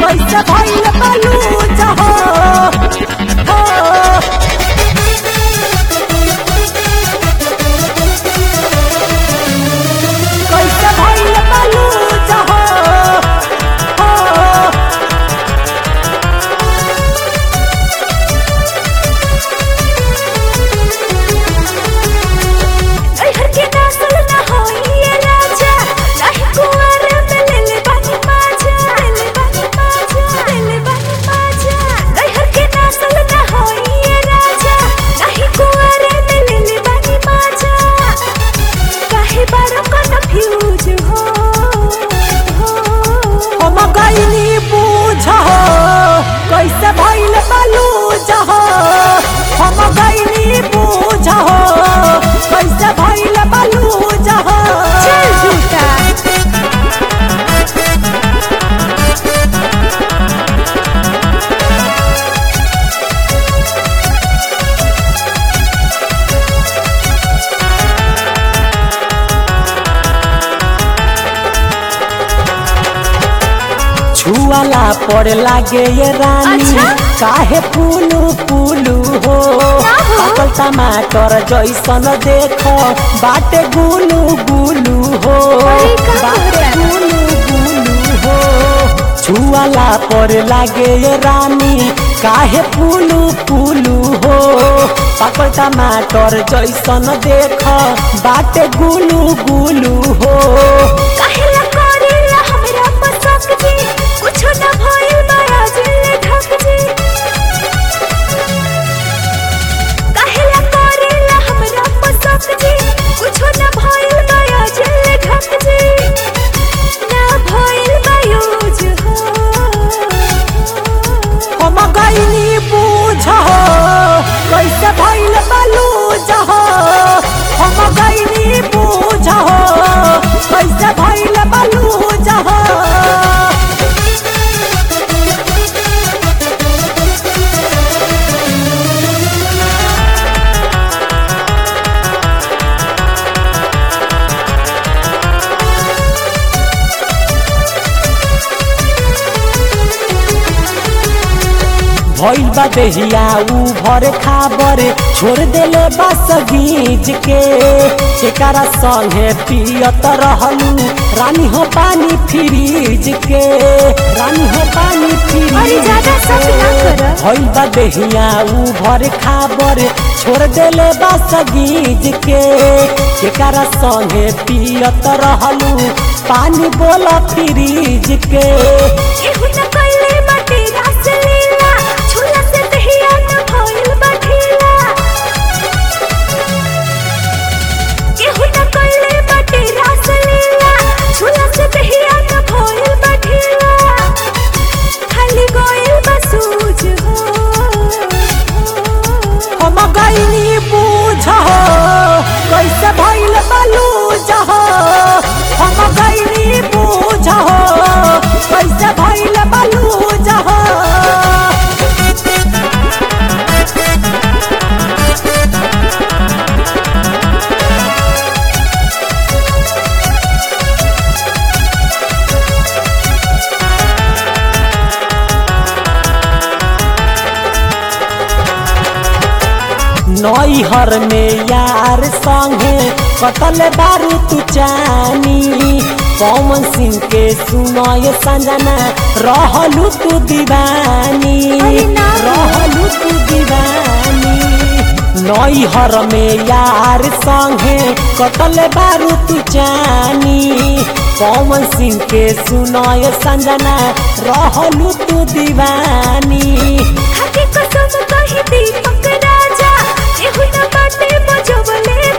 कैसे भइल बलूज हो हो कैसे भइल बलूज हो हो नैहर के नस्ल न होई ये राजा नाही कुंवर में ले ले बानी माजा ले ले बानी माजा ले ले बानी माजा नैहर के नस्ल न होई ये राजा नाही कुंवर में ले ले बानी माजा काहे बारो कन्फ्यूज हो हो हम गईनी बूझ हो कैसे भइल बलूज हो हम गईनी बूझ हो कैसे भइल बलूज हो चल झूठा छुआला पर लागे ये रानी अच्छा? काहे पुलू पुलू हो ना हो। पाकल टमाटर जैसन देख बाटे गुलू गुलू हो अरे का बाटे कहता? गुलू गुलू हो छुआला पर लागे ये रानी काहे पुलू पुलू हो पाकल टमाटर जैसन देख बाटे गुलू गुलू हो काहेला करेला हमरा पसंद जी कुछो न भइल बड़ा जिले ढक जी काहेला करेला हमरा पसंद जी कुछो न भइल बड़ा जिले ढक जी ना भइल बायूज हो हम गईनी बूझ हो कैसे भइल बलूज हो हम गईनी बूझ हो कैसे भइल बलूज हो भइल बा देहिया ऊ भर खाबर छोड़ देले बस गीज के एकरा संगे पियत रहलू रानी हो पानी फ्रीज के रानी हो पानी फ्रीज अरे ज्यादा शक ना कर। भइल बा देहिया ऊ भर खाबर छोड़ देले बस गीज के एकरा संगे पियत रहलू पानी बोला फ्रीज के केहू न कइले बाटे रास लीला झूला से दहिया न भइल बाठीला केहू न कइले बाटे रास लीला झूला से दहिया न भइल बाठीला खाली गोइल बसूज हो हम गईनी बूझ हो कैसे भइल बलूज हो हम गईनी बूझ हो कैसे भइल बलूज हो नैहर में यार संगे कतल बारू तू चानी पवन सिंह के सुनय संजना रहलू तू दीवानी अरे ना। रहलू तू दीवानी नैहर में यार संगे कतल बारू तू चानी पवन सिंह के सुनय संजना रहलू तू दीवानी खाके कसम कही दीपक राजा केहू न बाटे बजवले